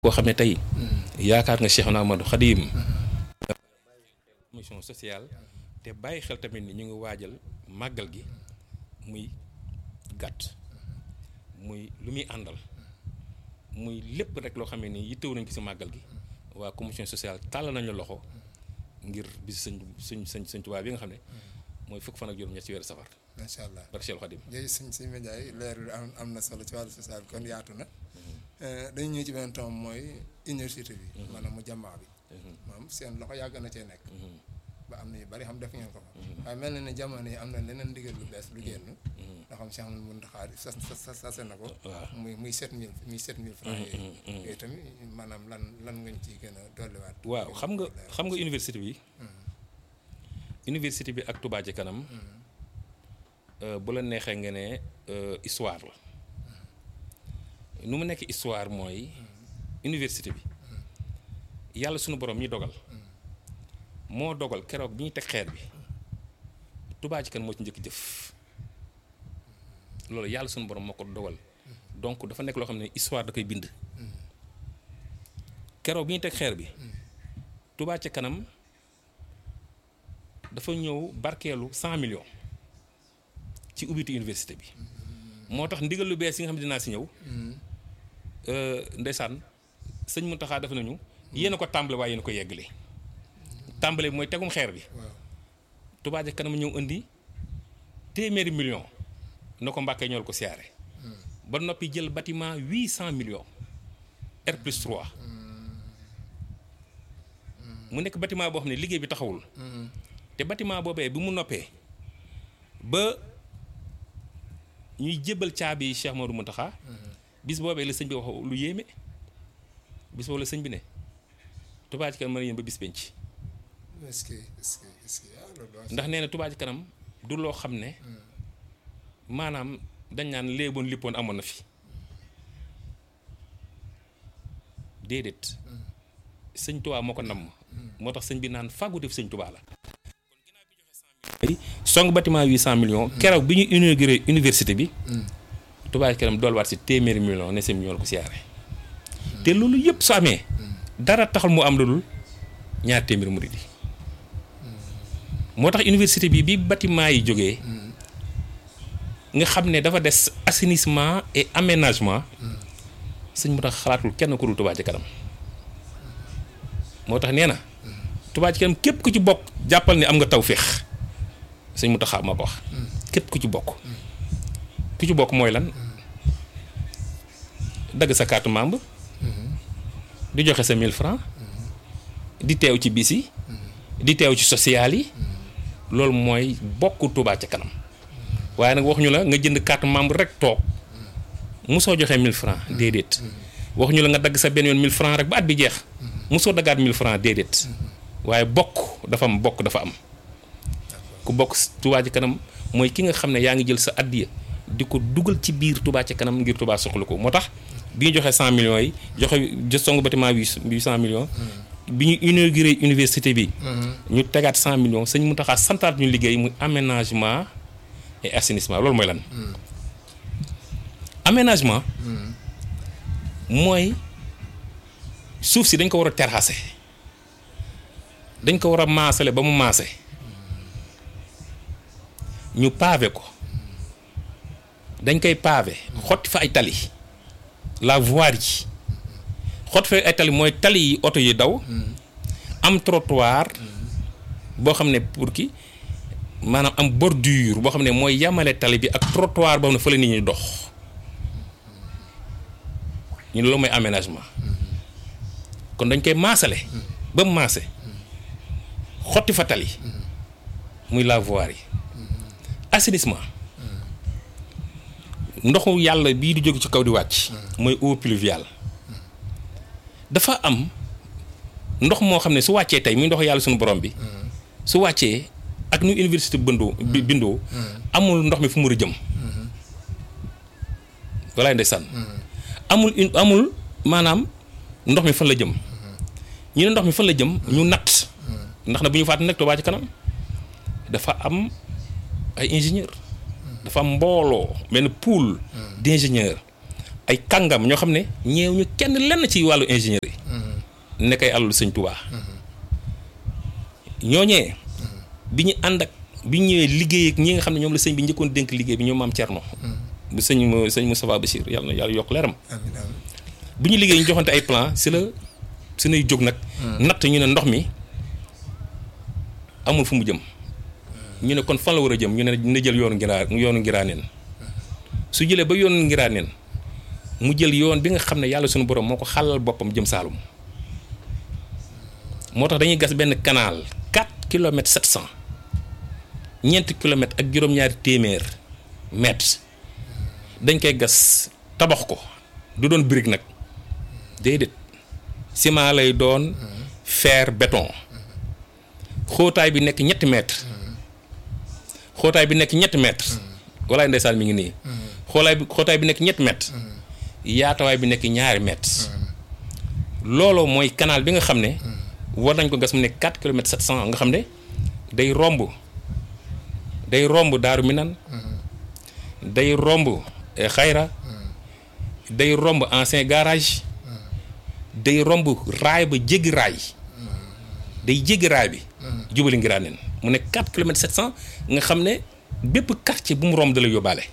koo xam ne tey yaakaar nga Cheikh Ahmadou Khadim commission sociale te bàyyi xel tamit ni ñu ngi waajal màggal gi muy gàtt muy lu muy àndal muy lépp rek loo xam ne nii yittewu nañ ko si màggal gi waa commission sociale tàll nañu loxo ngir bis sëñ sëñ sëñ sëñ Tuubaa bi nga xam ne mooy fukk fan ak juróom ñett ci weeru safar macha allah barke Cheikh Khadim jërëjëf sëñ sëñ Mandiaye leer bi am am na solo ci wàllu social kon yaatu na dañu ñëw ci benn tomb mooy université bi maanaam mu jàmmaa bi moom seen loxo yàgg na cee nekk ba am na yu bari xam def ngeen ko fa waaye mel na ne jamono yi am na leneen ndigal lu bees lu génn nga xam Cheikh Amadou Mountakha sas sas sase na ko muy muy sept mille muy sept mille francs yooyu yooyu tamit maanaam lan lan ngañ ciy gën a dolliwaat waaw xam nga xam nga université bi université bi ak Touba ci kanam bu la neexee nga ne histoire la nu mu nekk histoire mooy université bi yàlla sunu borom ñi dogal moo dogal keroog bi ñuy teg xeer bi Touba ci kanam moo ci njëkk jëf loolu yàlla sunu borom moo ko dogal donc dafa nekk loo xam ne histoire da koy bind keroog bi ñuy teg xeer bi Touba ci kanam dafa ñëw barkeelu cent millions ci ubbitu université bi moo tax ndigal lu bees yi nga xam ne dinaa si ñëw ndeysaan sëñ Mountakha def nañu yéen a ko tàmbale waaye yéen a ko yeggale tàmbale bi mooy tegum xeer bi Touba ca kanam ñëw indi téeméeri million na ko Mbàkke ñool ko siyaare ba noppi jël bâtiment huit cent millions R plus 3 mu nekk bâtiment boo xam ne liggéey bi taxawul te bâtiment boobee bi mu noppee ba ñuy jébbal caabi yi Cheikh Modou Mountakha bis boobee la sëñ bi wax lu yéeme bis boobu la sëñ bi ne Touba ci kanam mën a yéen ba bis penc est-ce que est-ce que est-ce que ndax nee na Touba ci kanam du loo xam ne maanaam dañ naan léeboon lippoon amoon na fi déedéet sëñ Touba moo ko namm moo tax sëñ bi naan fàggu def sëñ Touba la song bâtiment huit cent millions keroog bi ñu inauguré université bi Touba ci kanam doolwaat si téeméeri millions ne seen millions ko siyaare te loolu yëpp su amee dara taxul mu am lu dul ñaar téeméeri murid yi moo tax université bi bi bâtiment yi jógee nga xam ne dafa des assainissement et aménagement sëñ mu tax xalaatul kenn ku dul Touba ci kanam moo tax nee na Touba ci kanam képp ku ci bokk jàppal ne am nga tawféex sëñ mu taxaa moo ko wax képp ku ci bokk ku ci bokk mooy lan dagg sa carte membre di joxe sa 1000 francs di teew ci bis yi di teew ci social yi loolu mooy bokk Touba ca kanam waaye nag waxuñu la nga jënd carte membre rek toog musoo joxe 1000 francs déedéet waxuñu la nga dagg sa benn yoon 1000 francs rek ba at bi jeex musoo daggaat 1000 francs déedéet waaye bokk dafa am bokk dafa am ku bokk Touba ca kanam mooy ki nga xam ne yaa ngi jël sa addiya di ko dugal ci biir Touba ca kanam ngir Touba soxla ko moo tax bi ñu joxe 100 millions yi joxe jë song bâtiment bi 800 millions bi ñu inauguré université bi. ñu tegaat 100 millions sëñ Mountakha santaat ñu liggéey muy aménagement et assainissement loolu mooy lan. aménagement. mooy suuf si dañ ko war a terrasser dañ ko war a maasale ba mu maase ñu pavé ko dañ koy pavé xotti fa ay tali la voirie yi xotti fa ay tali mooy tali yi oto yi daw am trottoir boo xam ne pour ki maanaam am bordure boo xam ne mooy yamale tali bi ak trottoir boo xam ne fa la nit ñi dox ñu loolu mooy aménagement kon dañ koy maasale ba mu maase xotti fa tali muy la voirie yi assainissement ndoxu yàlla bii di jóge ci kaw di wàcc mooy eau pluviale dafa am ndox moo xam ne su wàccee tey muy ndoxu yàlla suñu borom bi su wàccee ak nu université bëndoo bi bindoo amul ndox mi fu mu war a jëm walaay ndeysaan amul amul maanaam ndox mi fan la jëm ñu ne ndox mi fan la jëm ñu natt ndax na bu ñu fàtte nag Touba ci kanam dafa am ay ingénieur dafa am mbooloo benn pool d'ingénieur ay kàngam ñoo xam ne ñeew ñu kenn lenn ci wàllu ingénierie nekk ay alalu sëñ Touba ñooñee bi ñu ànd ak bi ñu ñëwee liggéey ak ñi nga xam ne ñoom la sëñ bi njëkkoon dénk liggéey bi ñoom maam Thierno bu sëñ sëñ Moustapha Bachir yàlla na yàlla yokk leeram amiin amiin bi ñu liggéey ñu joxante ay plan si la suñuy jóg nag natt ñu ne ndox mi amul fu mu jëm ñu ne kon fan la war a jëm ñu ne na jël yoonu ngiraa yoonu ngiraaneen su jëlee ba yoonu ngiraaneen mu jël yoon bi nga xam ne yàlla suñu borom moo ko xàllal boppam jëm Saalum moo tax dañuy gas benn canal 4 kilomètres 700 ñeenti kilomètres ak juróom-ñaari téeméer mètres dañ koy gas tabax ko du doon brique nag déedéet ciment lay doon fer béton xóotaay bi nekk ñetti mètres xóotaay bi nekk ñetti mètres walaay ndeysaan mi ngi nii xoolaay bi xóotaay bi nekk ñetti mètres yaatawaay bi nekk ñaari mètres looloo mooy canal bi nga xam ne war nañ ko gas mu nekk 4 kilomètres 700 nga xam ne day romb day romb Daaru Minan day romb xayra day romb ancien garage day romb raay ba jéggi raay day jéggi raay bi jubali ngiraaneen mu nekk 4 kilomètres 700 nga xam ne bépp quartier bu mu romb da lay yóbbaale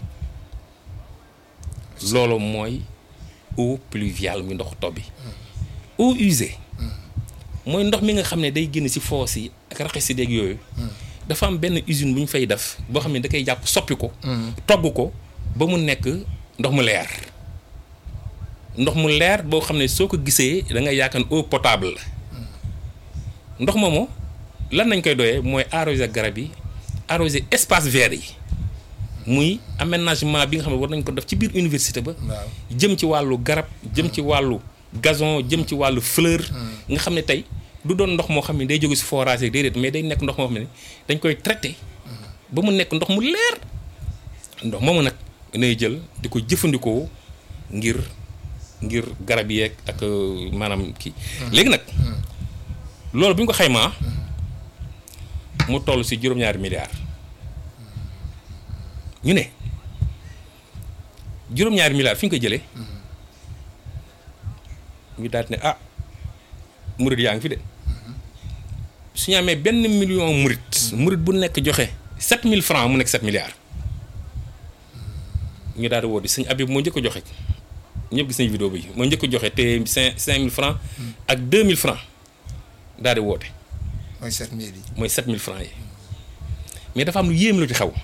loolu mooy eau pluviale muy ndox taw bi eau usée mooy ndox mi nga xam ne day génn ci foos yi ak raxas si déeg yooyu dafa am benn usine bu ñu fay def boo xam ne da koy jàpp soppi ko togg ko ba mu nekk ndox mu leer ndox mu leer boo xam ne soo ko gisee da ngay yaakaar eau potable la ndox moomu lan nañ koy doyee mooy arroser garab yi arroser espace vert yi muy aménagement bi nga xam ne war nañ ko def ci biir université ba waaw jëm ci wàllu garab jëm ci wàllu gazon jëm ci wàllu fleur nga xam ne tey du doon ndox moo xam ne day jóge si forage yi déedéet mais day nekk ndox moo xam ne dañ koy traité ba mu nekk ndox mu leer ndox moomu nag nay jël di ko jëfandikoo ngir ngir garab yeeg ak euh, maanaam kii léegi nag loolu bi ñu ko xaymaa mu toll si juróom-ñaari milliards ñu ne juróom-ñaari milliards fi ñu ko jëlee ñu daal di ne ah murit yaa ngi fi de su ñu amee benn million murit murit bu nekk joxe 7000 francs mu nekk 7 milliards ñu daal di woo di sëñ Habib moo njëkk a joxe ñëpp gis nañ vidéo bi moo njëkk a joxe te 5 5000 francs ak 2000 francs daal di woote mooy sept mille yi mooy 7000 francs yi mais dafa am lu yéem lu ci xew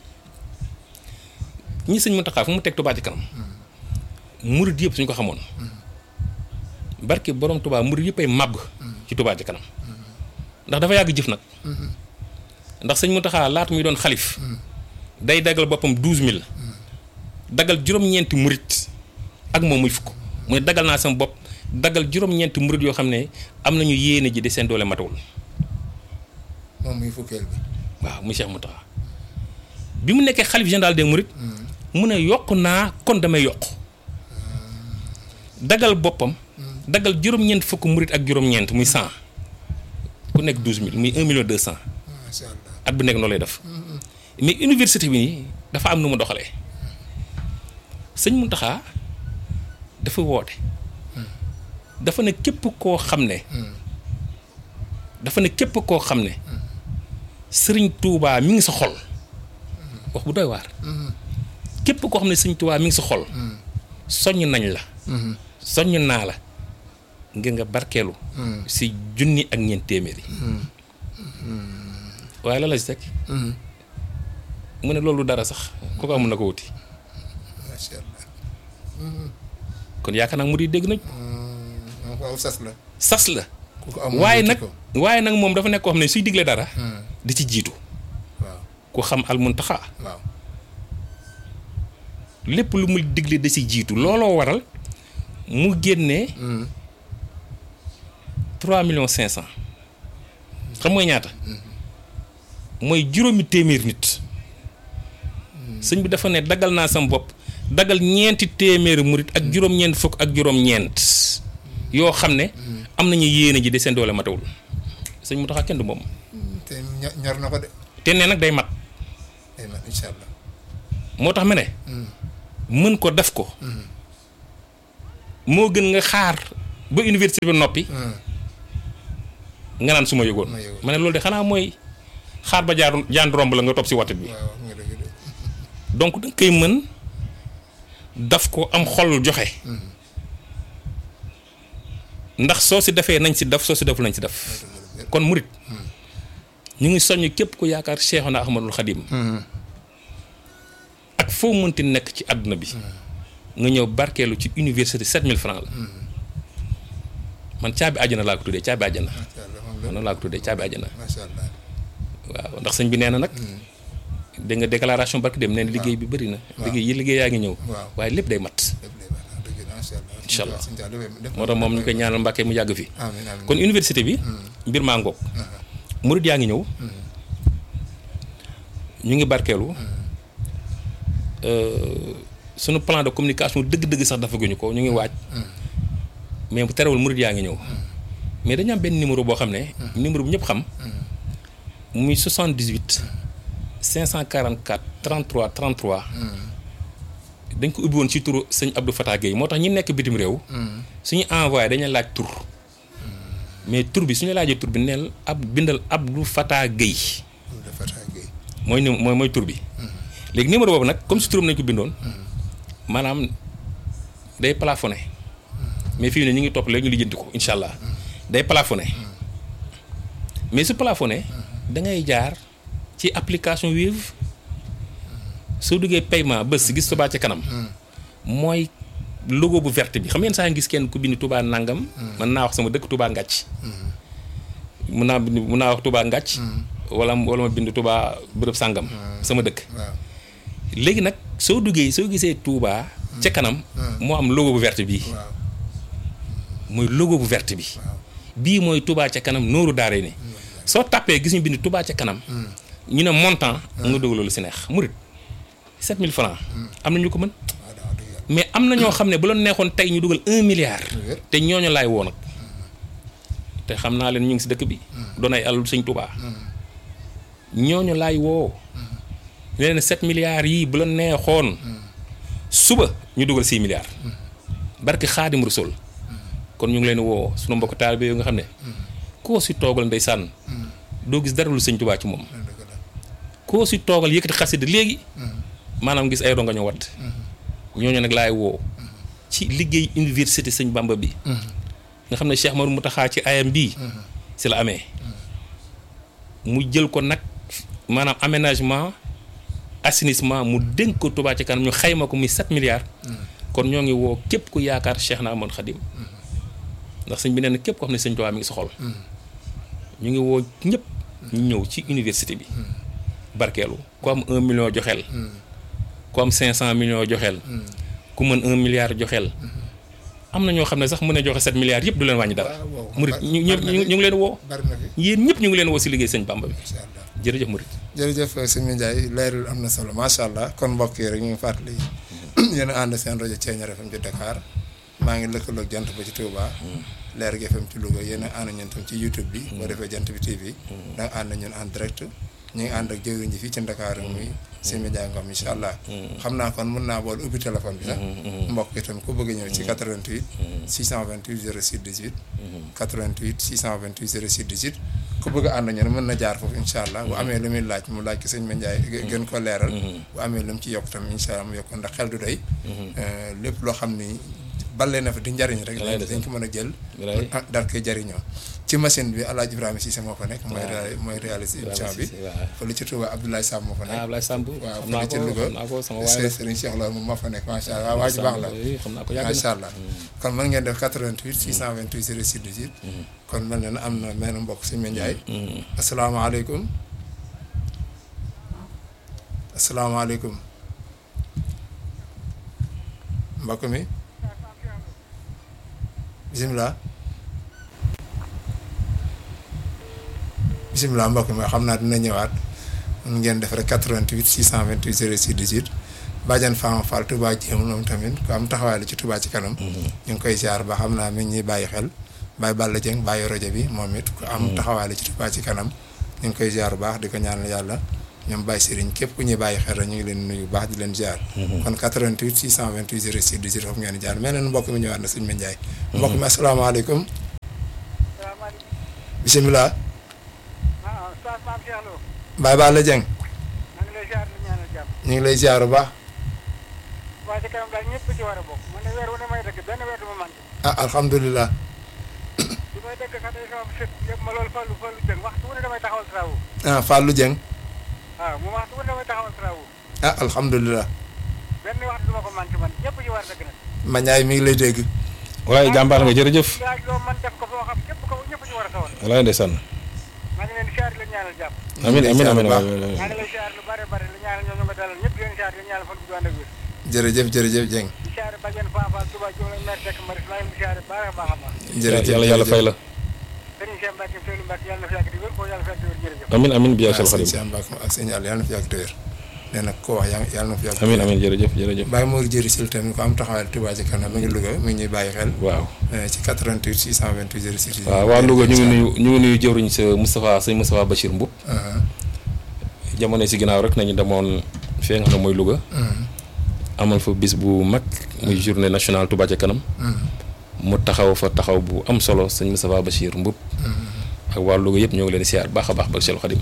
ñi sëñ Mountakha fu mu teg Touba ci kanam murit yëpp suñ ko xamoon barke borom Touba murit yëpp ay màbb ci Touba ci kanam ndax dafa yàgg jëf nag ndax sëñ Mountakha laata muy doon xalif day dagal boppam 12000 dagal juróom-ñeenti murit ak moom muy fukk muy dagal naa sama bopp dagal juróom-ñeenti murit yoo xam ne am nañu yéene ji de seen doole matawul moom muy fukkeel bi waaw muy Cheikh Mountakha bi mu nekkee xalif général des mourides mu ne yokk naa kon damay yokk dagal boppam dagal juróom-ñeent fukk murit ak juróom-ñeent muy 100 ku nekk 12000 muy 1 million 200 macha allah at bu nekk noonu lay def mais université bi nii dafa am nu mu doxalee sëñ Mountakha dafa woote dafa ne képp koo xam ne dafa ne képp koo xam ne sëriñ Touba mi ngi sa xol wax bu doy waar képp koo xam ne sëriñ Touba mi ngi sa xol soññ nañ la soññ naa la ngir nga barkeelu si junni ak ñeent téeméeri waaye la la si teg mu ne loolu dara sax ku ko amul na ko wuti macha allah kon yaakaar naa mu di dégg nañ moom ko aw sas la sas la ku ko amul waaye wuti nag ko. waaye nag moom dafa nekk koo xam ne suy digle dara di ci jiitu waaw ku xam al muntaxa waaw lépp lu muy digle da si jiitu looloo waral mu génnee 3 millions 500 xam mooy ñaata mooy juróomi téeméer nit sëñ bi dafa ne dagal naa sam bopp dagal ñeenti téeméeri murit ak juróom-ñeent fukk ak juróom-ñeent yoo xam ne am nañu yéene ji de seen doole matawul sëñ mu taxa kenn du moom te ño- ñor na ko de te nee nag day mat ay man incha allah moo tax ma ne mën ko def ko moo gën nga xaar ba université bi noppi nga naan su ma yëgoon Ma yëgoon. ma ne loolu de xanaa mooy xaar ba jaar jaan romb la nga topp si watit bi waaw nga dëgg de donc da nga koy mën daf ko am xol joxe ndax soo si defee nañ si def soo si deful nañ si def kon murit ñu ngi soññ képp ku yaakaar Cheikhuna Ahmadul Xadim ak foo mënti nekk ci àdduna bi nga ñëw barkeelu ci université 7000 francs la man caabi àjjana laa ko tuddee caabi àjjana macha allah moom man noonu laa ko tuddee caabi àjjana macha allah waaw ndax sëñ bi nee na nag dégg nga déclaration barki dem nee na liggéey bi bëri na liggéey yi liggéey yaa ngi ñëw waaw. waaye lépp day mat lépp lay baax wax dëgg macha allah Incha allah. Sëñ Tuubaa lépp- lépp- moo tax moom ñu koy ñaanal Mbàkke mu yàgg fi amiin amiin kon université bi mbir maa ngoog murit yaa ngi ñëw ñu ngi barkeelu euh, sunu plan de communication dëgg-dëgg sax dafa guñu ko ñu ngi waaj mais bu terewul murit yaa ngi ñëw mais dañu am benn numéro boo xam ne numéro bu ñëpp xam muy 78 544 33 33 dañ ko ubbi woon ci turu sëñ Abdou Fatah Gueye moo tax ñi nekk bitim réew suñu envoyé dañuy laaj tur mais tur bi suñu laajee tur bi neel ab bindal Abdou Fatah Gueye Loolu dafa tàggee mooy nu mooy mooy tur bi léegi numéro boobu nag comme si turam nañ ko bindoon maanaam day plafonné mais fii ne ñu ngi topp léegi ñu lijjanti ko incha allah day plafonné mais su plafonné da ngay jaar ci application Wave soo duggee paiement bés gis Touba ca kanam mooy logo bu verte bi xam ngeen saa ngi gis kenn ku bind Touba nangam mën naa wax sama dëkk Touba Ngàcc mun naa bind mun naa wax Touba Ngàcc wala wala ma bind Touba bërëb sàngam sama dëkk waaw léegi nag soo duggee soo gisee Touba ca kanam moo am logo bu verte bii waaw mooy logo bu verte bi waaw bii mooy Touba ca kanam nooru daare ni soo tàppee gis ñu bind Touba ca kanam ñu ne montant nga dugal loolu si neex murit 7000 francs am na ñu ko mën waaw daa wax dëgg yàlla mais am na ñoo xam ne bu la neexoon tey ñu dugal un milliard wér. te ñooñu laay woo nag te xam naa leen ñu ngi si dëkk bi doon ay alal sëñ Touba ñooñu laay woo leen 7 milliards yii bu la neexoon suba ñu dugal 6 milliards barki xaadim rasul kon ñu ngi leen woo sunu mbokk taalibe yoo nga xam ne koo si toogal ndeysaan doo gis dara lu sëñ Touba ci moom loolu dëgg la koo si toogal yëkkati xasida léegi maanaam gis ay ronga ñu wadd ñooñu nag laay woo ci liggéey université sëñ Bamba bi nga xam ne Cheikh Mamadou Mountakha ci ayam bii si la amee mu jël ko nag maanaam aménagement assainissement mu dénk ko Touba ci kanam ñu xayma ko muy 7 milliards kon ñoo ngi woo képp ku yaakaar Cheikh na Ahmadou Khadim ndax sëñ bi nee na képp ko xam ne sëñ Touba mi ngi sa xol ñu ngi woo ñëpp ñu ñëw ci université bi barkeelu ku am un million joxeel ku am cinq cent millions joxeel ku mën un milliard joxeel am na ñoo xam ne sax mën a joxe sept milliards yëpp du leen wàññi dara waaw waaw. murit ñu ñu ñu ñu ngi leen woo bari na fi yéen ñëpp ñu ngi leen woo si liggéey sëñ Bamba bi incha allah jërëjëf murit jërëjëf sëñ Ndiaye leerul am na solo macha allah kon mbokk yi rek ñu ngi fàttali yéen a ànd seen rajo Thiéniere FM ci Dakar maa ngi lëkkaloog jant ba ci Touba leer gi FM ci Louga yéen a ànd ñun tam ci YouTube bi boo defee jant bi TV da nga ànd ñun en direct ñu ngi ànd ak jëwriñ ji fii ci Dakar muy sëñ Ndiaye Ngom incha allah xam naa kon mën naa boole ubbi téléphone bi sax mbokk itam ku bëgg ñëw ci 88 628 06 18 88 628 06 18 ku bëgg a ànd ñun mën na jaar foofu incha allah bu amee lu muy laaj mu laaj ko sëñ Ndiaye gën ko leeral bu amee lu mu ci yokk tam incha allah mu yokk ndax xel du doy lépp loo xam ni balee na fa di njariñ rek Walaay dañ ko mën a jël Walaay. ah daal koy jariñoo ci machine bi Alaaji Ibrahima Cissé moo fa nekk mooy réa- mooy réaliser émission bi waaw fële ci Touba Abdoulaye Sam moo fa ah nekk Ablaye Samb waaw xam naa fële ci ko Louga xam naa ko sama waay la Serigne Cheikh Lo moom moo fa nekk macha allah waa ji baax la xam naa ko yàgg macha na allah kon mën ngeen def 88 628 06 18 kon mel na ne am na menn mbokk si Ndiaye asalaamaaleykum asalaamaaleykum mbokk mi bisimilah bisimilah mbokk mi xam naa dina ñëwaat mun ngeen def rek 88 628 06 18 Badiane Fama Fall Touba Jéem moom tamit ku am taxawaay la ci Touba ci kanam. ñu ngi koy ziar ba xam naa mi ngi ñuy bàyyi xel Baye Balla Dieng bàyyi rajo bi moom it ku am taxawaay la ci Touba ci kanam ñu ngi koy ziar bu baax di ko ñaanal yàlla ñoom Baye Serigne képp ku ñuy bàyyi xel rek ñu ngi leen nuyu bu baax di leen ziar. kon 88 628 06 18 foofu ngeen di jaar mel na mbokk mi ñëwaat na sëñ Ma Ndiaye. mbokk mi asalaamaaleykum. salaamaaleykum. bisimilah. ah Oustaz Mame Cheikh Lo. Baye Balla Dieng. maa ngi lay ziar di ñaanal jàmm. ñu ngi lay ziar bu baax. waa ci kanam daal ñëpp ci war a bokk man de weer wu ne may dëkk benn weer du ma manqué. ah alhamdulilah. li may dëkk sax day sama sët yëpp ma loolu fallu fallu jëng waxtu wu ne damay taxawal travaux. ah Fallou Dieng. waaw mu waxtu wu ne damay taxawal travaux. ah alhamdulilah. benn waxtu du ma ko manqué man ñëpp ci war a dëkk nag. Ma Ndiaye mi ngi lay dégg. waaye jàmbaar nga jërëjëf laaj loo man def ko foo xam képp ko ñëpp ci war a sawar. walaay ndeysaan maa ngi leen di ziar di leen ñaanal jàmm. amin amin amin baax. maa ngi lay ziar lu bare bare li ñaanal ñoo ñu nga dalal ñëpp di leen ziar di leen ñaanal fan bu ànd ak wér. jërëjëf jërëjëf Dieng. di ziar Badiane Fapal Touba Diouf la maire Seck Maris maa ngi leen di ziar baax a baax a baax. jërëjëf yàlla yàlla fay la Serigne Cheikh Mbacke Seydou Mbacke yàlla na fi yàgg di wér ko yàlla fi yàgg di wér jërëjëf. amin amin bi yaa waaw sal sëñ xadim Cheikh Mbacke ak sëñ Aliou yàlla na fi yàgg te wér. nee na ko wax yaa- yàlla na fi yàgg. amin amin jërëjëf jërëjëf Baye Mor Jëri Sil tamit ko am taxawaay Touba ci kanam mi ngi Louga mi ngi ñuy bàyyi xel. waaw eh, ci 88 628 06. waaw waa Louga ñu ngi nuyu ñu ngi nuyu jëwriñ sa Moustapha sëñ Moustapha Bachir Mboup Ah, jamono si ginnaaw rek nañu demoon fee nga xam ne mooy Louga ah, amal fa bis bu mag muy journée nationale Touba ca kanam ah, mu taxaw fa taxaw bu am solo sëñ Moustapha Bachir Mboup ak waa Louga yëpp ñoo ngi leen di siyaar baax a baax ba Cheikh Khadim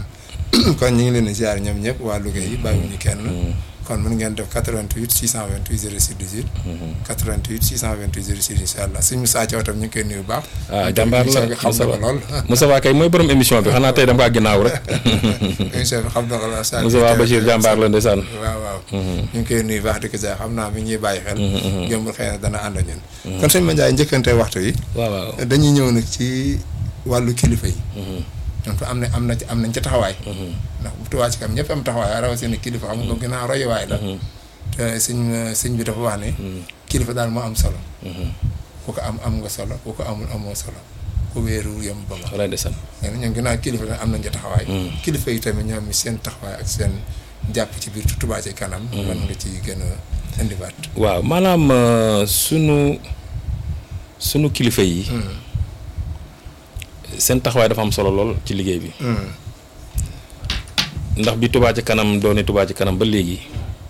kon ñu ngi leen di ziar ñoom ñëpp waa Louga yi bàyyiwuñu kenn. kon mën ngeen def 88 628 06 18. 88 628 06 incha allah suñu Moussa Thiaw tam ñu ngi koy nuyu bu baax. ah jàmbaar la émission bi xam na ko lool. Moustapha kay mooy borom émission bi xanaa tey dama kaa ginnaaw rek émission bi xam na ko lool. saa Moustapha Bachir jàmbaar la ndeysaan waaw waaw. ñu ngi koy nuyu baax di ko ziar xam naa mi ngi ñuy bàyyi xel. yombul xëy na dana ànd ak ñun. kon sëñ Ma Ndiaye njëkkante waxtu yi. waaw waaw dañuy ñëw nag ci wàllu kilifa yi. donc am na am na ci am nañ ci taxawaay. ndax bu Touba ci kanam ñëpp am taxawaay rawatina kilifa xam nga ginnaaw royuwaay la. te sëñ sëñ bi dafa wax ne. kilifa daal moo am solo. ku ko am am nga solo ku ko amul amoo solo ku wéeru yem ba ma. walaay ndeysaan léegi nag ñoom ginnaaw kilifa nag am nañ ci taxawaay. kilifa yi tamit ñoom seen taxawaay ak seen jàpp ci biir Touba ci kanam. mën nga ci gën a indiwaat. waaw maanaam euh, sunu sunu kilifa yi seen taxawaay dafa am solo lool ci liggéey bi ndax bi Touba ci kanam doone Touba ci kanam ba léegi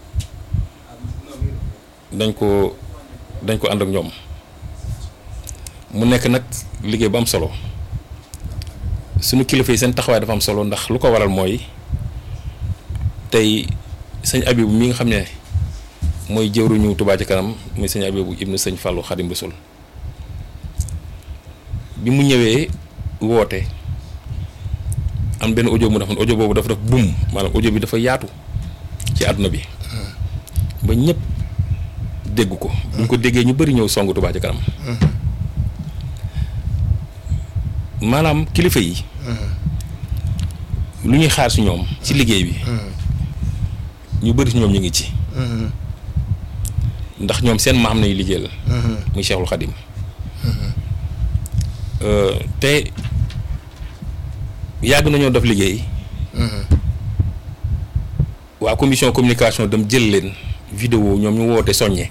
dañ ko dañ ko ànd ak ñoom mu nekk nag liggéey bu am solo sunu kilifa yi seen taxawaay dafa am solo ndax lu ko waral mooy tey sëñ Abibu mi nga xam ne mooy jëwruñu Touba ci kanam muy sëñ Abibu ibnu sëñ Fallou Xadim Rasul bi mu ñëwee woote am benn audio mu defoon audio boobu dafa def bum maanaam audio bi dafa yaatu ci àdduna bi ba ñëpp dégg ko bu ñu ko déggee ñu bëri ñëw songu Touba ci kanam maanaam kilifa yi lu ñuy xaar si ñoom ci liggéey bi ñu bëri si ñoom ñu ngi ci ndax ñoom seen maam nañu liggéeyal muy Cheikhul Khadim Euh, te yàgg nañoo def liggéey waa commission communication dem jël leen vidéo ñoom ñu woote soññe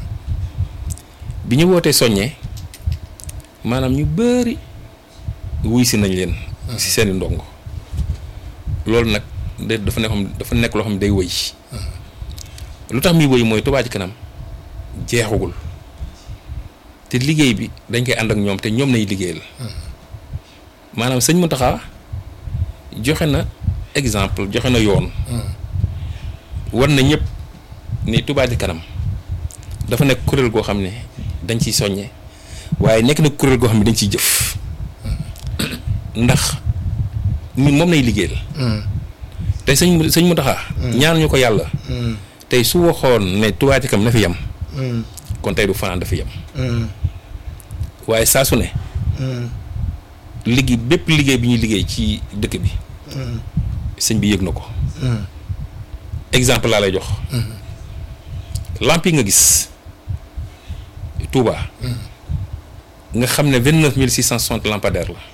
bi ñu wootee soññe maanaam ñu bëri wuy si nañ leen si seeni ndongo loolu nag de dafa nekk xam dafa nekk loo xam ne day wëy lu tax muy wëy mooy Touba ci kanam jeexagul te liggéey bi dañ koy ànd ak ñoom te ñoom nañ liggéeyal maanaam sëñ Mountakha joxe na exemple joxe na yoon war na ñëpp ni Touba ci kanam dafa nekk kuréel goo xam ne dañ ciy soññe waaye nekk na kuréel goo xam ne dañ ciy jëf ndax ni moom nay liggéeyal te sëñ sëñ Mountakha ñaan ñu ko yàlla tey su waxoon ne Touba ci kanam na fi yem kon tey du fanaan dafa yem waaye saa su ne liggéey bépp liggéey bi ñuy liggéey ci dëkk bi sëñ bi yëg na ko exemple laa lay jox lamp yi nga gis Touba nga xam ne vingt neuf mille six cent soixante lampadaires la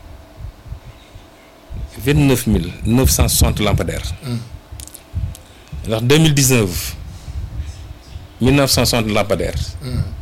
vingt neuf mille neuf cent soixante lampadaires ndax deux mille dix neuf mille neuf cent soixante lampadaires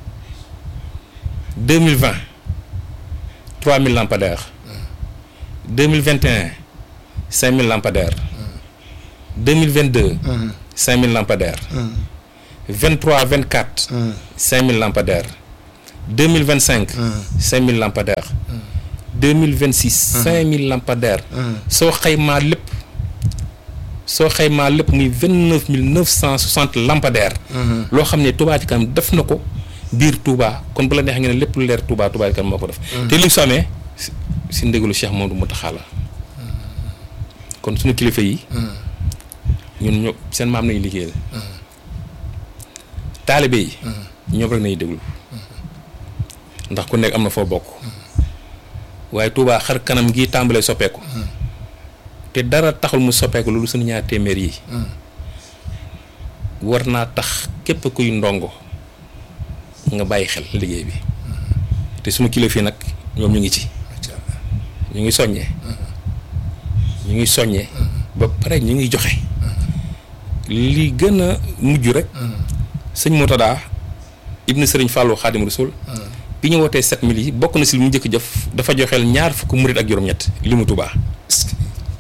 deux mille vingt trois mille lampadaires deux mille vingt et un cinq mille lampadaires 2022 5000 lampadaires 23 24 5000 lampadaires 2025 5000 lampadaires 2026 5000 lampadaires soo xaymaa lépp soo xaymaa lépp muy 29960 lampadaires loo xam ne Touba Ca Kanam def na ko biir Touba kon bu la neexee nga ne lépp lu leer Touba Touba Ca Kanam moo ko def te li su amee si si ndégalu Cheikh Mamadou Mountakha la kon suñu kilifa yi ñun ñoo seen maam nañu liggéeyal taalibe yi ñoom rek nañu déglu ndax ku nekk am na foo bokk waaye Touba xar kanam gi tàmbalee soppeeku te dara taxul mu soppeeku loolu suñu ñaar téeméer yi war naa tax képp kuy ndongo nga bàyyi xel liggéey bi te suñu kilifa yi nag ñoom ñu ngi ci macha allah ñu ngi soññee ñu ngi soññee ba pare ñu ngi joxe li gën a mujj rek sëñ Mourtada ibnu sëriñ Fallou Khadim Rasoul bi ñu wootee 7000 yi bokk na si li mu njëkk jëf dafa joxeel ñaar fukk murit ak juróom-ñett li mu Touba est-ce que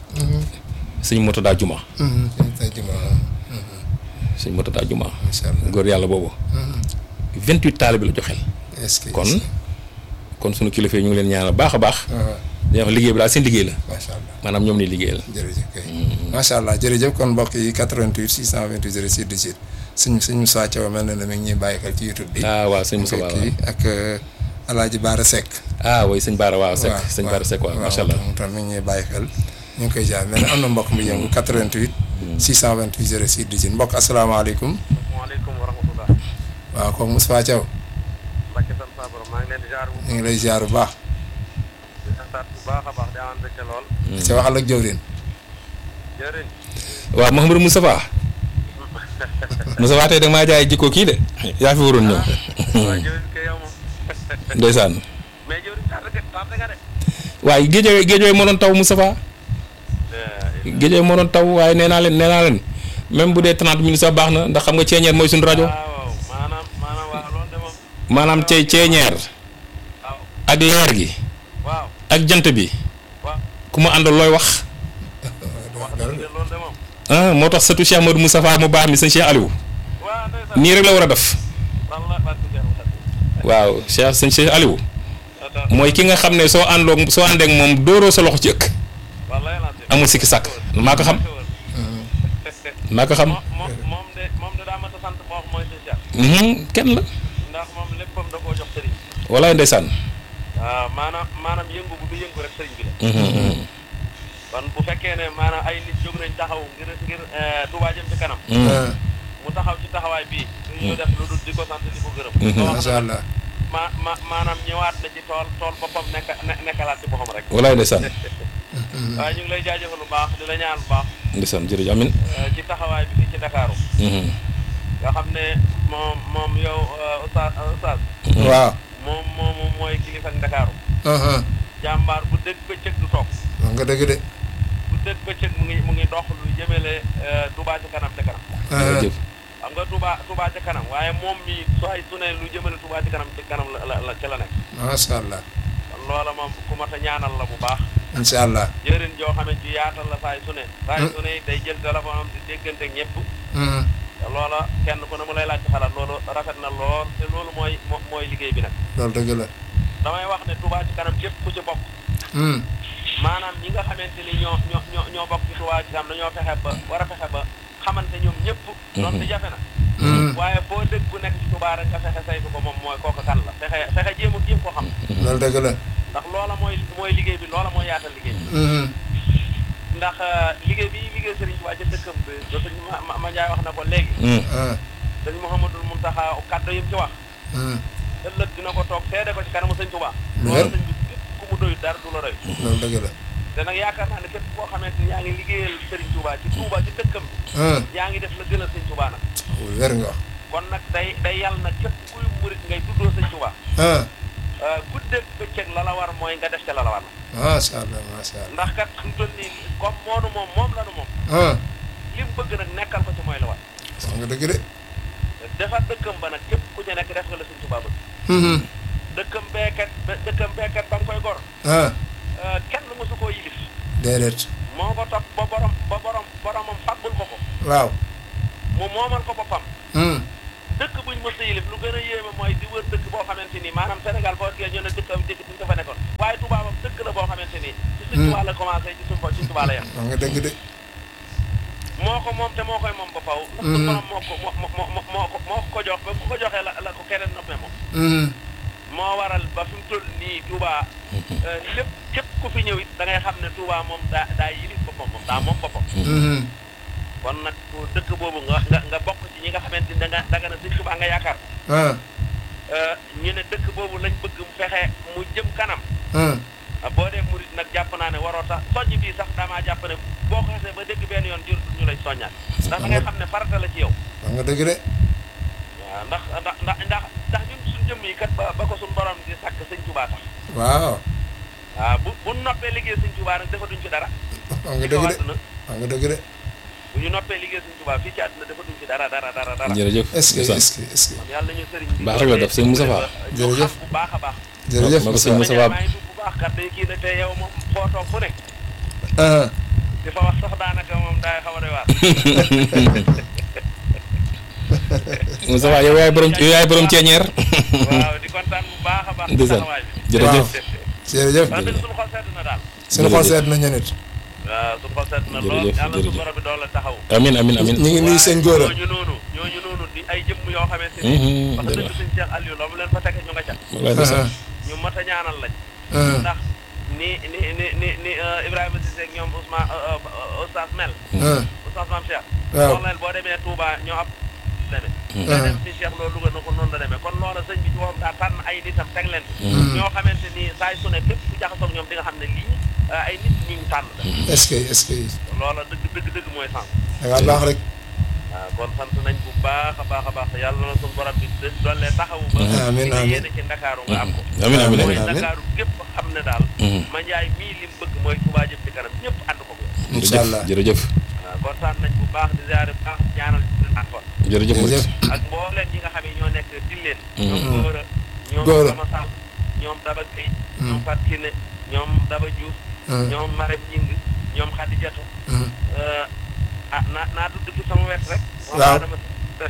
sëñ Mourtada Juma tey jii moom sëñ Mourtada Juma macha allah góor yàlla boobu 28 taalibe la joxeel est-ce que kon kon sunu kilifa yi ñu ngi leen ñaanal baax a baax ah, dañuy wax liggéey bi daal seen liggéey la macha allah maanaam ñoom ni liggéeyal jërëjëf kay macha allah jërëjëf kon mbokk yi 88 628 06 18 suñ suñ Moussa Thiaw mel na ne mi ngi ñuy bàyyi xel ci YouTube bi. ah waaw sëñ Moussa ak waaw kii ak El Hadj Baara Seck. ah oui sëñ Baara waaw Seck sëñ Baara Seck waaw macha allah moom tam mi ngi ñuy bàyyi xel ñu ngi koy jaar mais nag am na mbokk mu yëngu 88. 628 06 18 mbokk asalaamaaleykum. waaleykum wa rahmatulah. waaw kooku Moussa Thiaw Mbacke sant saa borom maa ngi leen di jaar bu ñu ngi lay jaar bu baax. di santaat bu baax a baax di amaan mbégte lool. ca waxal ak jëwrin jërëjëf. waaw Mouhamadou Moustapha Moustapha tey da maa jaay jikko kii de yaa fi waroon ñëw waaw jërëjëf kay yow moom. ndeysaan mais jërëjëf tardé nga tardé nga de. waaye géejoo géejoo moo doon taw Moustapha géejoo moo doon taw waaye nee naa leen nee naa leen même bu dee 30 minutes sax baax na ndax xam nga ceeñeer mooy suñu rajo waaw maanaam maanaam waaw loolu de moom. maanaam cee ceeñeer waaw ak leer gi waaw ak jant bi waaw ku ma àndal looy wax wax dëgg de loolu de moom. ah moo tax sëtu Cheikh Modou Moustapha mu baax mi sëñ Cheikh Aliou waaw ndeysaan. nii rek la war a def wallaahi barke Cheikh Moussa. waaw Cheikh sëñ Cheikh Aliou mooy ki nga xam ne soo àndoog soo àndeek moom dóoroo sa loxo ci ëkk wallaahi lancé. amul sikki sàkk maa ko xam maa ko xam moom moom moom de moom de daa mat a sant boo xam mooy sëñ Cheikh. Mhm, kenn la ndax moom léppam da koo jox sëriñ. walaay ndeysaan waaw maanaam maanaam yëngu bu du yëngu rek sëriñ bi la. Mhm, mhm, kon bu fekkee ne maanaam ay nit jóg nañ taxaw ngir ngir Touba jëm ci kanam. mhm. mu taxaw ci taxawaay bii. ñu def lu dul di ko sant di ko gërëm. Mhm. loo xam macha allah ma ma maanaam ñëwaat na ci tool tool boppam nekk ne nekkalaat ci boppam rek. walaay ndeysaan waaye ñu ngi lay jaajëfal bu baax di la ñaan bu baax ndeysaan jërëjëf amin eh, ci taxawaay bi fii ci Dakar. Mhm, nga xam ne moom moom yow eh, Oustaz Oustaz waaw. moom moom mooy kilifa Dakar. ah jàmbaar bu dégg bëccëg du toog. wax nga dëgg de. bu dégg bëccëg mu ngi mu ngi dox lu jëmale eh, Touba ci kanam ca kanam. ah jërëjëf xam nga Touba Touba ca kanam waaye moom mi sooy su ne lu jëmale Touba ci kanam ci kanam la la la ca la nekk macha allah kon loola moom ku mat a ñaanal la bu baax incha allah. jëriñ joo xamante ci yaatal la saay su ne saay su ne day jël téléphone am di déggante ak ñëpp Mhm. te loola kenn ku ne mu lay laaj ci xalaat loolu rafet na lool te loolu mooy mo- mooy liggéey bi nag loolu dëgg la. damay wax ne Touba ci kanam képp ku ci bokk Mhm. maanaam ñi nga xamante ni ñoo ñoo ñoo ñoo bokk ci Touba ci kanam dañoo fexe ba war a fexe ba xamante ñoom ñëpp doon di jafe na Mhm. waaye foo dëgg bu nekk ci Touba rek nga fexe saytu ko moom mooy kooku kan la fexe fexe jéem a jéem ko xam loolu dëgg la. ndax loola mooy mooy liggéey bi loola mooy yaatal liggéey bi Mhm. ndax liggéey bi liggéey Serigne Touba ca dëkkam bi da sëñ ma ma ma Njaay wax na ko léegi Mhm, ah sëñ Mouhamadul Mountakha kàddu yi mu ci wax mhm. ëllëg dina ko toog seede ko ci kanamu sëñ Touba Lu loolu wér. sëñ bi képp ku mu doyut dara du la doy loolu dëgg la. te nag yaakaar naa ne képp koo xamante ni yaa ngi liggéeyal Serigne Touba ci Touba ci dëkkam bi ah yaa ngi def la gënal sëñ Touba nag wér nga wax. kon nag day day yàlla nag képp kuy murit ngay tuddoo sëñ Touba ah guddeeg bëccëg la la war mooy nga def ca la la war macha allah macha allah. ndax kat fi mu toll nii comme moonu moom moom la nu moom ah li mu bëgg nag nekkal ko ci mooy la war wax nga dëgg de. defar dëkkam ba nag képp ku ci nekk def nga la sëñ Touba bëgg Mhm. dëkkam beekat be- dëkkam beekat ba nga koy gor ah euh, kenn mësu koo yilif déedéet. moo ko topp ba borom ba borom boromam fàggul ko ko waaw mu moomal ko boppam Hmm. dëkk buñ mës a yilif lu gën a yéeme mooy di wër dëkk boo xamante ni maanaam Sénégal foo gee ñu ne dëkk am dëkk bi dafa nekkoon waaye Touba moom dëkk la boo xamante ni ci suñ Touba la commencé ci suñ suñ Touba la yem wax nga dëgg de moo ko moom te moo koy moom ba faw ndax suñ borom moo ko moo moo moo moo ko moo ko jox ba ku ko joxee la la ko keneen noppee moom Hmm. moo waral ba fi mu toll nii Touba euh, lépp képp ku fi ñëw it da ngay xam ne Touba moom daa daa yilif boppam moom daa moom boppam Hmm. kon nag ku dëkk boobu nga nga nga bokk ci ñi nga xamante ni da nga da nga ne Sëñ Touba nga yaakaar ah euh, ñu ne dëkk boobu lañ bëgg mu fexe mu jëm kanam ah ah, boo dee murit nag jàpp naa ne waroo tax soññ bii sax damaa jàpp ne boo ko xasee ba dégg benn yoon jur ñu lay soññaat ndax da ngay xam ne farata la ci yow wax nga dëgg de waaw ndax ndax ndax ndax ndax ñun suñ jëmm yi kat ba ba ko suñ borom di sàkk sëñ Touba tax waaw waaw bu bu noppee liggéey sëñ Touba nag defatuñ ci dara wax nga ci kaw dëgg de àdduna wax nga dëgg de bu ñu noppee liggéey sëñ Touba fii ci àdduna defatuñ ci dara dara dara dara jërëjëf est-ce que Moussa. est-ce que est-ce que kon yàlla nañu sëriñ bi Baax rek la def, sëñ Moussa Fall. ñu Jërëjëf. xam bu baax a baax jërëjëf ma ko sëñ Moussa Moussa maa Fall. ngi tudd bu baax kat day kii ne te yow moom foo toog fu ne ah di fa wax sax daanaka moom daay xaw a doy waar Moussa Fall yow yaay borom yow yaay borom ceeñeer waaw di kontaan bu baax a baax ci Ndeysaan. taxawaay bi jërëjëf jërëjëf wax dëgg suñu xol sedd na daal suñu xol seet nañu nit waaw suñu xol sedd na lool Jërëjëf, yàlla suñu jërëjëf. borom bi doon la taxaw amin amin amin ñu ngi nuyu sëñ Góora ñooñu noonu ñooñu noonu di ay jëmm yoo xamante Mhm, ni wax dëgg jërëjëf. sëñ Cheikh Aliou la mu leen fa teg ñu nga ca wallaay ndeysaan. ñu mat a ñaanal lañ ah ndax ni ni ni ni ni euh, Ibrahima Cissé ak ñoom Ousmane euh, euh, Oustaz Mel ah Oustaz Mame Cheikh waaw. wax leen boo demee Touba ñoo ab demee Mhm. nga dem si Cheikh loolu Louga na ko noonu la demee kon loola sëñ bi ci moom daa tànn ay nitam teg leen ñoo xamante ni saay su ne képp ku jaxasoog ñoom di nga xam ne lii euh, ay nit ñu ñu tànn la est-ce que est-ce que loola dëgg dëgg dëgg mooy sens da ngaa baax rek waaw kon sant nañ bu baax a baax a baax yàlla na suñu borom bi de- doole taxawu ba Amiin, li nga amiin. yéene ci Ndakaaru nga am ko amin amin mooy amin amiin. Ndakaaru gépp xam ne daal Mhm. ma njaay mii li mu bëgg mooy Touba jëm ci kanam ñëpp ànd ko ko incha allah jërëjëf waaw kontaan nañ bu baax di ziare bu baax ñaanal ak kon jërëjëf jërëjëf Moussa. ak mbooleem ñi nga xam ne ñoo nekk Tilleen Mhm. ñoom Góora ñoom Góora. Sama Sall ñoom Daba Gueye ñoom Fat Kiné ñoom Daba Diouf Mhm. ñoom Marème Ñing ñoom Khadijatou Mhm. ah naa naa tudd ci sama wet rek Waaw. dama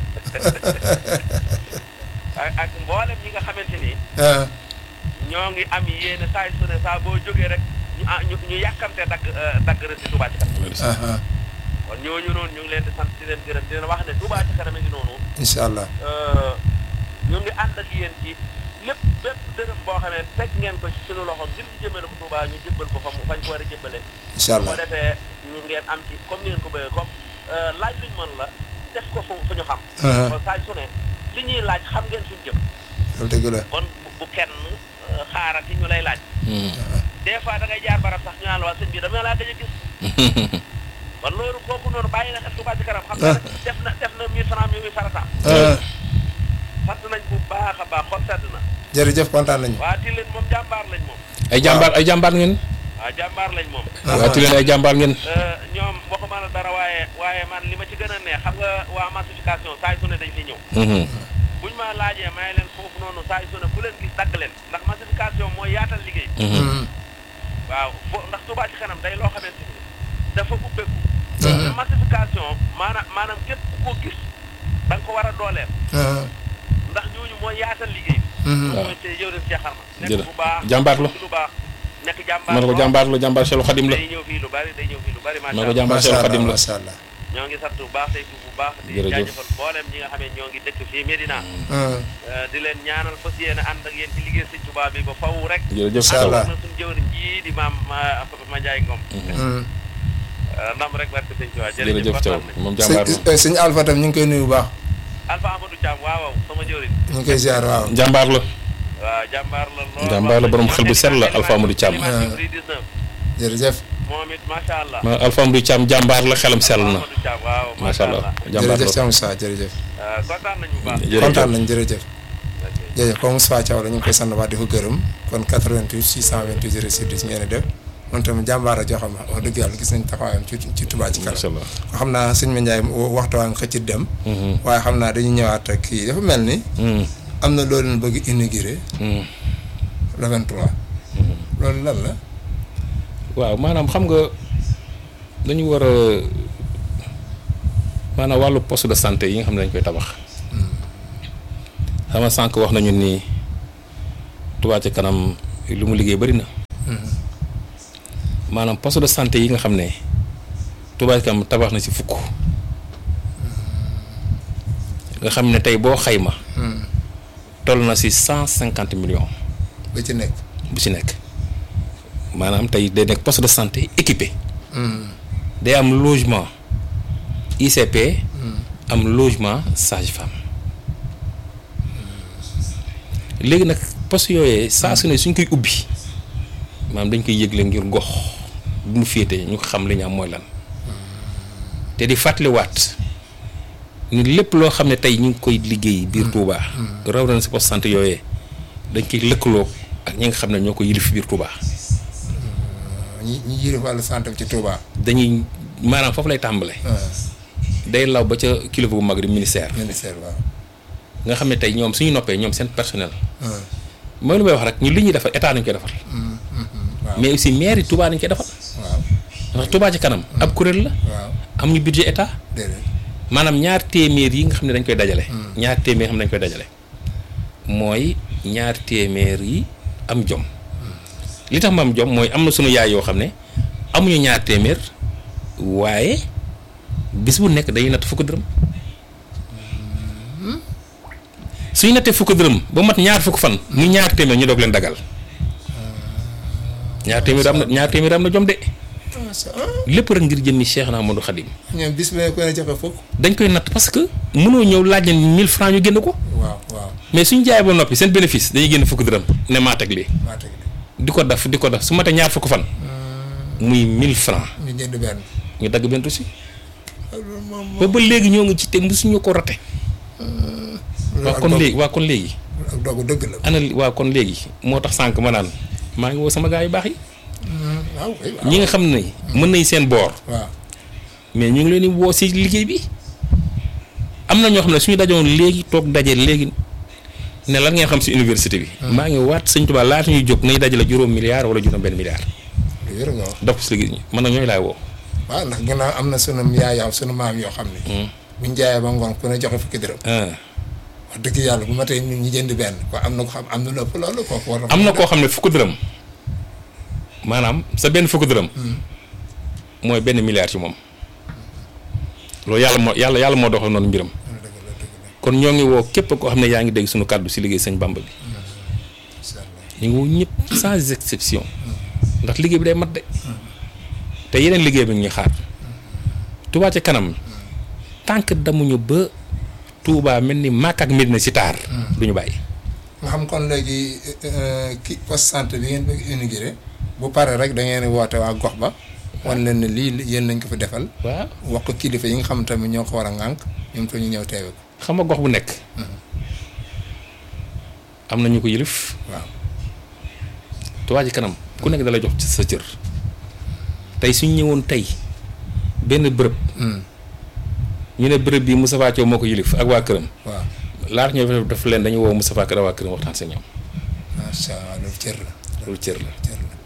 ak ak mboolem ñi nga xamante ni ah ñoo ngi am yéene saa su ne saa boo jógee rek ñu ah ñu ñu yàkkamte dagg euh, dagg rek ci Touba ci kanam ah ah kon ñooñu noonu ñu ngi leen di sant di leen gërëm di leen wax ne Touba ci kanam a ngi noonu incha allah euh, ñu ngi ànd ak yéen ci lépp bépp dërëm boo xamee teg ngeen ko ci suñu loxo ngir ñu jëmale ko Touba ñu jëbbal ko fa mu fañ ko war a jëbbale incha bu ko allah defee ñu ngeen am ci comme ni ngeen ko bëggee comme euh, laaj luñ mën la def ko fu fu ñu xam ah kon saa su ne li ñuy laaj xam ngeen suñ jëm loolu dëgg la kon bu- bu kenn euh, xaarati ñu lay laaj Mhm. des fois da ngay jaar barab sax ñu naan la waa sëñ bi dama laa gëj a gis kon loolu kooku noonu bàyyi na xel Touba ci kanam xam nga ne def na def na mille francs mi muy farataam ah sant nañ bu baax a baax xol sedd na jërëjëf kontaan nañu waa Tilène moom jàmbaar lañ moom ay jàmbaar ay jàmbaar ngeen waa jàmbaar lañ moom waa Tilène ay jàmbaar ngeen Euh, ñoom waxuma la dara waaye waaye man li ma ci gën a neex xam nga waa massification saa yu su ne dañ fi ñëw Mhm. buñ ma laajee may leen foofu noonu saa yu su ne ku leen gis dagg leen ndax massification mooy yaatal liggéey Mhm. waaw fo ndax Touba ci kanam day loo xamante ni dafa ubbeeku te massification maanaam maanaam képp ku ko gis da nga ko war a dooleel ah ndax ñooñu mooy yaatal liggéey Mhm. mooy te yow de Cheikh Arma nekk Jërë- bu baax jàmbaar la. ci lu baax nekk jàmbaar ma ne ko lool. jàmbaar la jàmbaar Cheikhul Khadim la day ñëw fii lu bari day ñëw fii lu bari ma macha ne ko allah jàmbaar macha Cheikhul allah Khadim la macha allah ñoo ngi sant bu baax tey bu baax di Jërëjëf. jaajëfal mboolem ñi nga xam ne ñoo ngi dëkk fii Medina ah Euh, di leen ñaanal fas yéene ànd ak yéen ci liggéey Sëñ Tuubaa bi ba faw rek jërëjëf Incha Sow allah. na suñu jëwriñ ji di maam ma ma Njaay Ngom ah Euh, ndam rek barke Sëñ Tuubaa jërëjëf Sow kontaan nañ moom jàmbaar la sëñ sëñ Alpha tam ñu ngi koy nuyu bu baax Alpha Amadou Thiam waaw waaw sama jëwriñ ñu ngi koy ziar waaw jàmbaar la waaw jàmbaar la lool Jàmbaar la, borom xel bu sell la, Alpha Amadou Thiam. animation Bri 19 jërëjëf moom it macha allah ma Alpha Amadou Thiam jàmbaar la xelam sell na Amadou Thiam waaw macha allah jàmbaar jërëjëf la Thiam Moussa jërëjëf Euh, kontaan nañu bu baax jërëjëf kontaan nañ jërëjëf Ok. jërëjëf comme Moussa Thiaw la ñu ngi koy sant waa di ko gërëm kon 88 628 06 10 ngeen di def moom tamit jàmbaar a joo xam wax dëgg yàlla gis nañ taxawaayam ci ci Touba ci macha kanam allah xam naa sëñ Ma Ndiaye waxtu waa nga xëcc dem waaye xam naa dañuy ñëwaat ak kii dafa mel ni Mhm. am na loolu leen bëgg inauguré Mhm. le 23 loolu lan la waaw maanaam xam nga dañu war a maanaam wàllu poste de santé yi nga xam ne dañ koy tabax xam nga sànq wax nañu ni Touba ca kanam lu mu liggéey bari na maanaam poste de santé yi nga xam ne Touba ca kanam tabax na ci fukk nga xam ne tey boo xayma toll na ci cent cinquante millions ba ci nekk. bu ci nekk maanaam tey day nekk poste de santé équipé day am logement ICP am logement sage-femme léegi nag poste yooyee saa su ne suñ koy ubbi maanaam dañ koy yëgle ngir gox bu mu féete ñu xam li ñu am mooy lan te di fàttaliwaat ni lépp loo xam ne tey ñu ngi koy liggéey biir Touba. raw na si poste santé yooyee dañ koy lëkkaloo ak ñi nga xam ne ñoo ko yilif biir Touba. ñi ñi yëre wàllu santé bi ci Touba. dañuy maanaam foofu lay tàmbale day law ba ca kilifa bu mag di ministère. ministère waaw. nga xam ne tey ñoom suñu noppee ñoom seen personnel. mooy lu may wax rek ñu li ñuy defal état nañu koy defal. waaw mais aussi maire yi Touba nañu koy defal. waaw ndax Touba ci kanam. ab kuréel la. waaw am ñu budget état. déedéet. maanaam ñaar téeméer yi nga xam ne dañ koy dajale. ñaar téeméer xam ne dañ koy dajale. mooy ñaar téeméer yi am jom. li tax ma am jom mooy am na sunu yaay yoo xam ne amuñu ñaar téeméer waaye bis bu nekk dañuy natt fukk dërëm. suñu nattee fukk dërëm ba mat ñaar fukk fan muy ñaar téeméer ñu doog leen dagal. ñaar téeméer am na ñaar téeméer am na jom de. lépp rek ngir jëmmi Cheikh na Amadou Khadim. ñoom bis bu ne ko ne joxe fukk. dañ koy natt parce que mënoo ñëw laaj leen 1000 francs ñu génn ko waaw waaw mais suñ jaay ba noppi seen bénéfice dañuy génn fukk dërëm ne maa teg lii maa teg de. di ko def di ko def su matee ñaar fukk fan muy 1000 francs ñu jënd benn. ñu dagg benn aussi loolu moom ba ba léegi ñoo ngi ci te mosuñu ko rate waa ak kon dogu- léegi waa kon léegi ak dogu dëgg la. ana li- waa kon léegi moo tax sànq ma naan maa ngi woo sama gars yu baax yi waaw kay waaw. ñi nga xam ne mën nañ seen boor waaw mais ñu ngi leen di woo si liggéey bi am na ñoo xam ne suñu dajoon léegi toog daje léegi ne lan ngeen xam si université bi. maa ngi waat sëñ Tuubaa laata ñuy jóg nañ dajale juróom milliard wala juróom benn milliard. lu wér nga wax. def ko si liggéey ñi man nag ñooy laay woo. waaw ndax ginnaaw am na sunu yaayaaw sunu maam yoo xam ne. buñ jaayee ba ngoon ku ne joxe fukki dërëm. ah wax dëgg yàlla bu ma tey ñun ñi jënd benn ko am na ko xam am na lu ëpp loolu kooku war na. am na koo xam ne fukk dërëm maanaam sa benn fukk dërëm. mooy benn milliard ci moom. loolu yàlla moo yàlla yàlla moo doxal noonu mbiram. dëgg la dëgg la kon ñoo ngi woo képp koo xam ne yaa ngi dégg suñu kàddu si liggéey sëñ Bamba bi. incha allah. ñu ngi woo ñëpp sans exception ndax liggéey bi day mat de te yeneen liggéey bi ñu xaar Touba ca kanam tant que damuñu ba Touba mel ni Makka ak Medina si taar du ñu bàyyi. nga xam kon léegi ki poste santé bi ngeen bëgg inauguré bu pare rek da ngeen di woote waa gox ba wan leen ne lii yéen nañ ko fi defal waaw wax ko kilifa yi nga xam tamit ñoo ko war a ŋànk ñoom te ñu ñëw teewe ko xam nga gox bu nekk am na ñu ko yëlif waaw Touba ci kanam ku nekk dala jox ci sa cër tey suñ ñëwoon tey benn bërëb ñu ne bërëb bi Moustapha Thiaw moo ko yëlif ak waa këram waaw laata ñoo def leen dañu woo Moustapha Kër ak waa këram waxtaan si ñoom macha allah loolu cër la loolu cër la cër la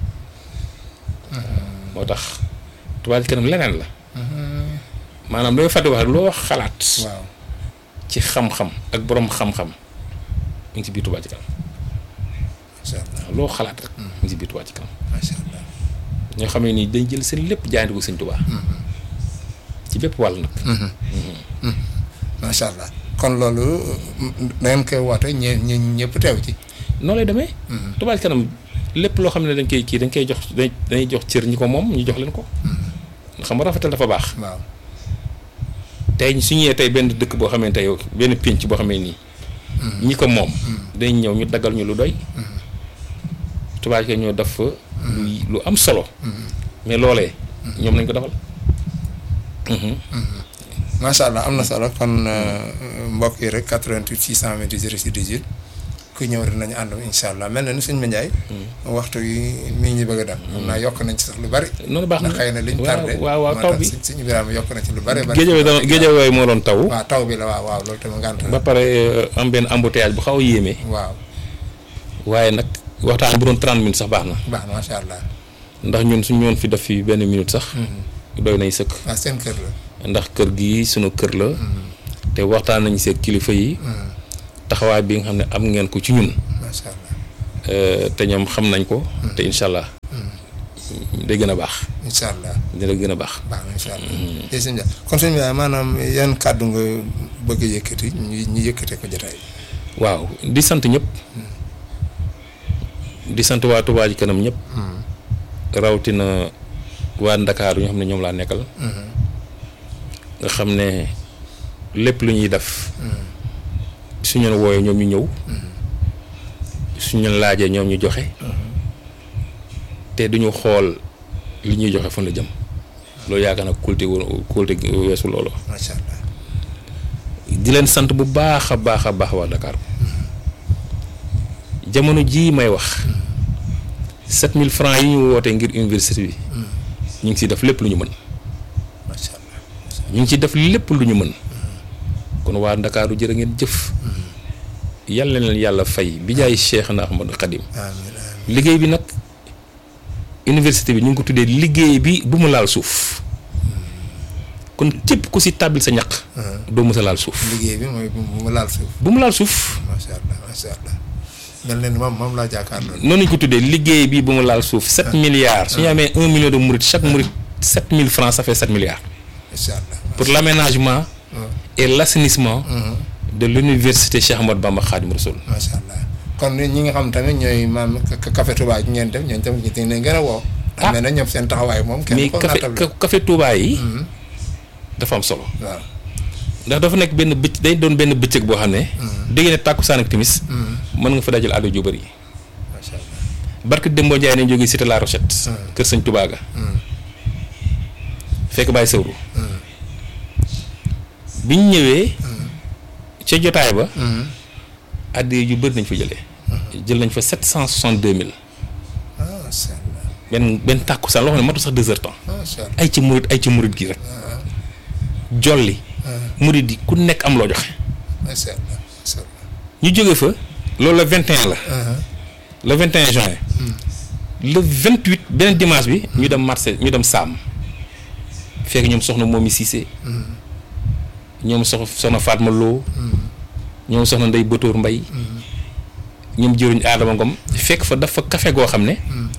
moo tax Touba ci kanam leneen la maanaam looy fàtte wax rek loo wax xalaat waaw ci xam-xam ak borom xam-xam mu ngi ci biir Touba ci kanam macha allah loo xalaat rek mu ngi ci biir Touba ci kanam macha allah ñoo xam ne nii dañ jël seen lépp jaayante ko sëñ Touba ci bépp wàll nag macha allah kon loolu da ngeen koy woote ñe ñe ñëpp teew ci noonu lay demee Touba ci kanam lépp loo xam ne dañ koy kii dañ koy jox dañ dañuy jox cër ñi ko moom ñu jox leen ko xam nga rafetal dafa baax waaw tey su ñëwee tey benn dëkk boo xamee tey benn pénc boo xamee nii ñi ko moom dañ ñëw ñu daggal ñu lu doy Touba ci kanam ñoo def fa lu lu am solo mais loolee ñoom nañ ko defal macha allah am na solo kon mbokk yi rek 88 628 06 18 ku ñëw dinañu ànd incha allah mel na ni suñ ma njaay waxtu yi mi ngi bëgg a dem xam naa yokk nañ ci sax lu bari noonu baax na ndax xëy na liñ waaw tardé waaw waaw moo taw tax bi suñ suñ Ibrahima yokk na ci lu bari bari géejawaay dama géejawaay moo doon taw waaw taw bi la waaw waaw loolu tamit ngànt ba la pare euh, am benn embouteillage bu xaw a yéeme waaw waaye nag waxtaan bu doon 30 minutes sax baax na baax na macha allah ndax ñun suñu ñoon fi def fi benn minute sax doy nay sëkk waaw seen kër la ndax kër gi sunu kër la te waxtaan nañu seeg kilifa yi taxawaay bi nga xam ne am ngeen ko ci ñun macha allah Euh, te ñoom xam nañ ko te incha allah day gën a baax incha allah dina gën a baax baax na incha allah. jërëjëf sëñ Dia kon sëñ bi maanaam yan kàddu nga bëgg a yëkkati ñu ñu yëkkatee ko jotaay bi. waaw di sant ñëpp di sant waa Touba Ca Kanam ñëpp rawatina waa Ndakaaru ñoo xam ne ñoom laa nekkal nga xam ne lépp lu ñuy def suñu leen wooyee ñoom ñu ñëw suñu leen laajee ñoom ñu joxe te duñu xool li ñuy joxe fan la jëm loolu yaakaar na kulte wu kulte weesu loolu macha allah. di leen sant bu baax a baax a baax waa Dakar jamono jii may wax 7000 francs yi ñu woote ngir université bi ñu ngi ciy def lépp lu ñu mën macha allah. ñu ngi ciy def lépp lu ñu mën kon waa Ndakaaru jërë ngeen jëf yàlla na leen yàlla fay bi jaay Cheikh na Ahmadou Khadim amiin amiin liggéey bi nag université bi ñu ngi ko tuddee liggéey bi bu mu laal suuf kon képp ku si tàbbil sa ñaq doo mës a laal suuf liggéey bi mooy bu mu laal suuf. bu mu laal suuf macha allah macha allah. mel na ni moom moom laa jàkkaarloo. noonu ñu ko tuddee liggéey bi bu mu laal suuf 7 milliards su ñu amee 1 million de mourides chaque mouride 7000 francs ça fait 7 milliards macha allah. pour l'aménagement et l'assainissement de l'université Cheikh Ahmadou Bamba Khadim Rassoul macha allah kon ñi nga xam tamit ñooy maam ka- café Touba gi ngeen def ñooñu tamit ñu dañ leen gën a woo. Ah. amee na ñoom seen taxawaay moom. kenn mais ko café naatable. ca- café Touba yi dafa am solo waaw. ndax dafa nekk benn bëcc day doon benn bëccëg boo xam ne dégg ne tàkkusaan ak timis mën nga fa dajal ado ju bëri macha allah. barke Dembo Ndiaye nañ jógee cité La Rochette kër sëñ Touba ga fekk bàyyi sëwru bi ñu ñëwee ca jotaay ba addi yu bëri nañ fa jëlee jël nañ fa sept cent soixante deux mille ah macha allah. benn benn tàkkusaan loo xam ne matu sax deux heures temps macha allah. ay ci murit ay ci murit gi rek jolli murit yi ku nekk am loo joxe macha allah macha allah. ñu jóge fa loolu le 21 la le 21 juin le 28 beneen dimanche bi ñu dem marché ñu dem Saam fekk ñoom soxna Momi Cissé ñoom sox soxna Fatma Lo ñoom soxna Ndey Batoor Mbay ñoom jëruñ Adama Ngom fekk fa dafa café goo xam ne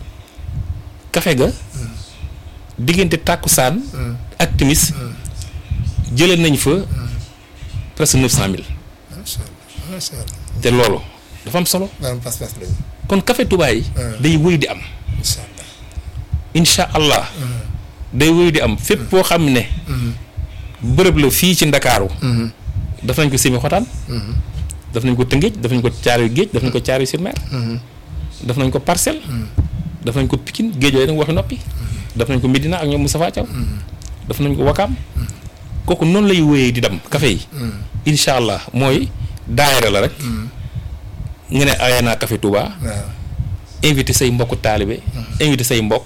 café ga diggante tàkkusaan ak timis jëlee nañ fa presque neuf cent mille macha allah macha allah. te loolu dafa am solo maanaam pas-pas lañu. kon café Touba yi day wëy di am incha allah. incha allah day wëy di am fépp boo xam ne bërëb la fii ci ndakaaru daf nañ ko semi xotaan daf nañ ko tëngéej daf nañ ko caaroy géej daf nañ ko caaroy sur mer daf nañ ko parcelle daf nañ ko pikin géej yooyu nag waxi noppi daf nañ ko Medina ak ñoom Moustapha Thiaw daf nañ ko Wakaam kooku noonu lay wëyee di dem café yi incha allah mooy daayira la rek nga ne aya naa café Touba waaw. invité say mbokk taalibe invité say mbokk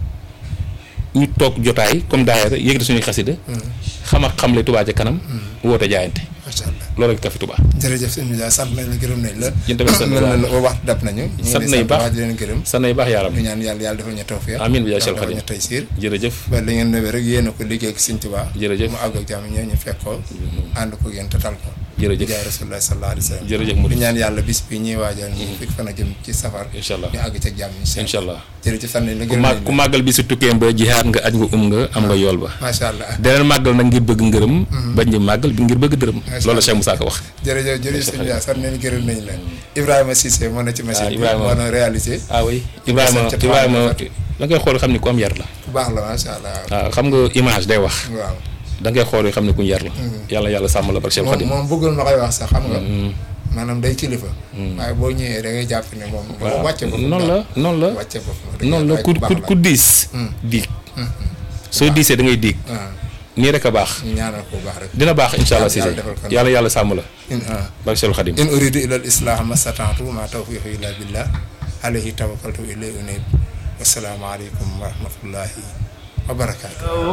ñu toog jotaay comme daayira yëkkati suñuy xasida xam ak xamle Touba ca kanam woote jaayante macha allah. loolu ak café Touba jërëjëf sëñ bi daal sant nañ la gërëm nañ la. Yéen tamit sant mel na nañ ne waxtu dab nañu. ñu ngi sant lay nañ baax. baax di leen gërëm. sa nay baax yaaram ñu ñaan yàlla yàlla defal ñu tawfiq. Amiin bi jaay Cheikh defal Khadim. ñu taysiir. jërëjëf ba li ngeen nëwee rek yéen a ko liggéey ak sëñ Tuubaa. Jërëjëf. mu àgg ak jàmm ñëw ñu fekk ko. ànd ko yéen te tal ko. Jërëjëf. jaay rasulullah sallallahu alayhi wa sallam. jërëjëf di Mouride ñaan yàlla bis bi ñuy waajal ñu fekk fan a jëm ci safar. incha allah ñu àgg ca jàmm incha allah jërëjëf sant nañ la ku gërëm màgg nañ ku la. màggal bi si tukkeem ba jihaat nga aj nga um nga am nga yool ba macha allah. deneen màggal nag ngir bëgg ngërëm bañ di màggal bi ngir bëgg dërëm Macha loolu la Allah. Cheikh Moussa ko wax jërëjëf jërëjëf sëñ bi sant nañ gërëm nañ la. Ibrahima Cissé moo na ci machine bi Ibrahima. moo na réalisé. ah oui Ibrahima sant Ibrahima Fatick. da ngay xool xam ne ku am yar la bu baax la macha allah. waaw xam nga image day wax waaw. da ngay xool xam ne ku yar la yàlla yàlla sàmm la barke Cheikh moom Khadim moom bëggul ma koy wax sax xam nga. maanaam day kilifa. waaye boo ñëwee da ngay jàpp ne moom. waaw wàcce boppam noonu la daal. noonu la wàcce boppam. noonu la ku ku ku diis diig soo diisee da ngay diig waaw nii rek a baax ñu ñaanal ko bu baax rek. dina baax incha allah Yàlla Cissé defal ko yàlla yàlla sàmm la in ah. barke Cheikh Khadim in uridu ila al islah ma stata'tu ma tawfiqi illa billah alayhi tawakkaltu ilayhi unib wassalaamu aleykum wa rahmatullahi wa barakatuh